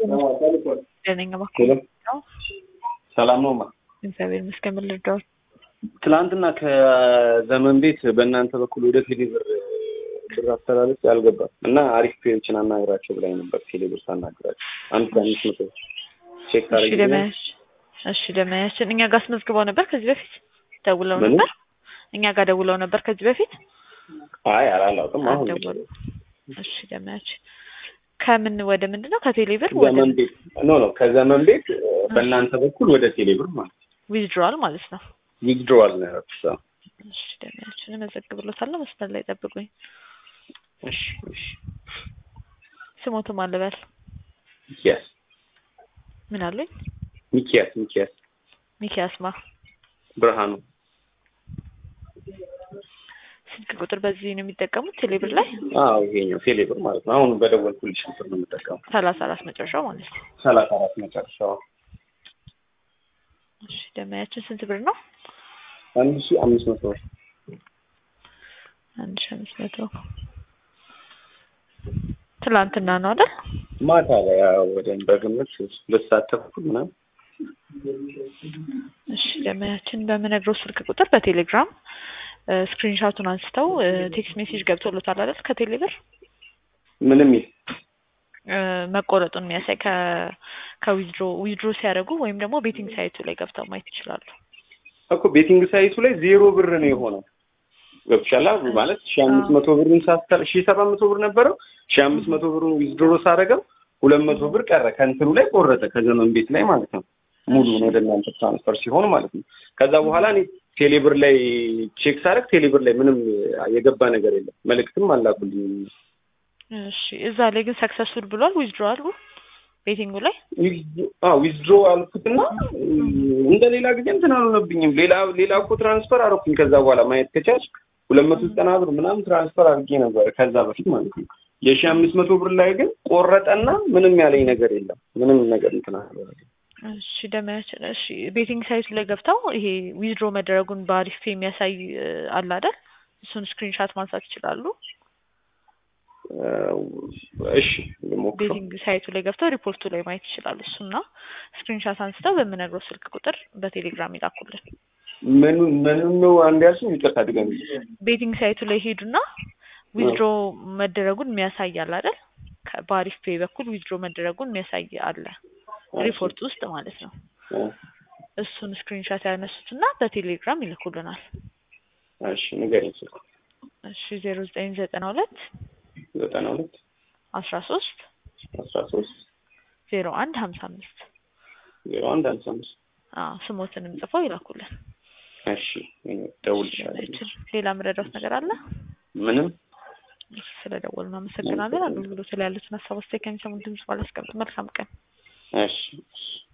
ደህነኛ ሄሎ ነው። ሰላም ነው ማ እግዚአብሔር ይመስገን። ምን ልርዳዎት? ትናንትና ከዘመን ቤት በእናንተ በኩል ወደ ቴሌብር ብር አስተላለፍ ያልገባም እና አሪፍ ፔዎችን አናግራቸው ብላኝ ነበር። ቴሌብር ሳናግራቸው አንድ አምስት መቶ ቼክ እሺ ታደርጊ ደመያሽ እሺ ደመያሽን እኛ ጋር አስመዝግበው ነበር ከዚህ በፊት ደውለው ምን? ነበር። እኛ ጋር ደውለው ነበር ከዚህ በፊት አይ አላላውቅም። አሁን አልደወሉም። እሺ ደመያሽ ከምን ወደ ምንድን ነው ከቴሌብር ወደ ዘመን ቤት ኖ ኖ ከዘመን ቤት በእናንተ በኩል ወደ ቴሌብር ማለት ዊዝድሮዋል ማለት ነው። ዊዝድሮዋል ነው ያደረኩት። አዎ። እሺ ደመያሽን እመዘግብሎታለሁ። መስመር ላይ ጠብቁኝ። እሺ እሺ ስሞትም አልበል ሚኪያስ ምን አሉኝ? ሚኪያስ ሚኪያስ ሚኪያስማ ብርሃኑ ስልክ ቁጥር በዚህ ነው የሚጠቀሙት ቴሌብር ላይ አዎ ይሄኛው ቴሌብር ማለት ነው። አሁን በደወልኩልሽ ቁጥር ነው የምጠቀመው። ሰላሳ አራት መጨረሻው ማለት ነው። ሰላሳ አራት መጨረሻው እሺ ደመያችን ስንት ብር ነው? አንድ ሺህ አምስት መቶ ብር አንድ ሺህ አምስት መቶ ትላንትና ነው አይደል? ማታ ላይ ያው ወደ በግምት ሁለት ሰዓት ተኩል ምናምን እሺ ደመያችን በምነግረው ስልክ ቁጥር በቴሌግራም ስክሪንሻቱን አንስተው ቴክስት ሜሴጅ ገብቶሎታል አይደል? ከቴሌብር ምንም ይል እ መቆረጡን የሚያሳይ ከ ከዊዝድሮ ዊዝድሮ ሲያደርጉ ወይም ደግሞ ቤቲንግ ሳይቱ ላይ ገብተው ማየት ይችላሉ። እኮ ቤቲንግ ሳይቱ ላይ ዜሮ ብር ነው የሆነው። ገብቻላ ማለት ሺህ አምስት መቶ ብሩን ሳስተር ሺህ ሰባት መቶ ብር ነበረው ሺህ አምስት መቶ ብሩን ዊዝድሮ ሳደርገው ሁለት መቶ ብር ቀረ ከእንትኑ ላይ ቆረጠ ከዘመን ቤት ላይ ማለት ነው። ሙሉውን ወደ እናንተ ትራንስፈር ሲሆን ማለት ነው። ከዛ በኋላ እኔ ቴሌብር ላይ ቼክ ሳደርግ ቴሌብር ላይ ምንም የገባ ነገር የለም። መልእክትም አላኩልኝ። እሺ እዛ ላይ ግን ሰክሰስፉል ብሏል ዊዝድሮ አሉ ቤቲንጉ ላይ ዊዝድሮ አልኩትና እንደ ሌላ ጊዜ እንትን አልሆነብኝም። ሌላ ሌላ እኮ ትራንስፈር አደረኩኝ። ከዛ በኋላ ማየት ከቻልሽ ሁለት መቶ ዘጠና ብር ምናምን ትራንስፈር አድርጌ ነበር ከዛ በፊት ማለት ነው። የሺህ አምስት መቶ ብር ላይ ግን ቆረጠና ምንም ያለኝ ነገር የለም። ምንም ነገር እንትን አላደረገም። እሺ ደመያችን እሺ ቤቲንግ ሳይቱ ላይ ገብተው ይሄ ዊዝድሮ መደረጉን በአሪፍ የሚያሳይ እ አለ አይደል? እሱን ስክሪንሻት ማንሳት ይችላሉ። እሺ ልሞክረው። ቤቲንግ ሳይቱ ላይ ገብተው ሪፖርቱ ላይ ማየት ይችላሉ። እሱና ስክሪንሻት አንስተው በምነግረው ስልክ ቁጥር በቴሌግራም ይላኩልን። ምኑ ምኑ ነው አንድ ያልሽኝ? ይቅርታ ድገሚ። ቤቲንግ ሳይቱ ላይ ሄዱና ዊዝድሮ መደረጉን የሚያሳይ አለ አይደል? ከ- በአሪፍ ፔይ በኩል ዊዝድሮ መደረጉን የሚያሳይ አለ ሪፖርት ውስጥ ማለት ነው። እሱን ስክሪንሻት ያነሱትና በቴሌግራም ይልኩልናል። እሺ ንገሪኝ። ስልኩ እሺ ዜሮ ዘጠኝ ዘጠና ሁለት ዘጠና ሁለት አስራ ሶስት አስራ ሶስት ዜሮ አንድ ሀምሳ አምስት ዜሮ አንድ ሃምሳ አምስት አዎ ስሞትንም ጽፈው ይላኩልን። እሺ እደውልልሻለሁ። ሌላ ምረዳውት ነገር አለ? ምንም ስለ ደወሉ እናመሰግናለን። አገልግሎት ላይ ያሉትን ሀሳብ አስተያየት ከሚሰሙን ድምጽ ባላስቀምጥ መልካም ቀን። እሺ እሺ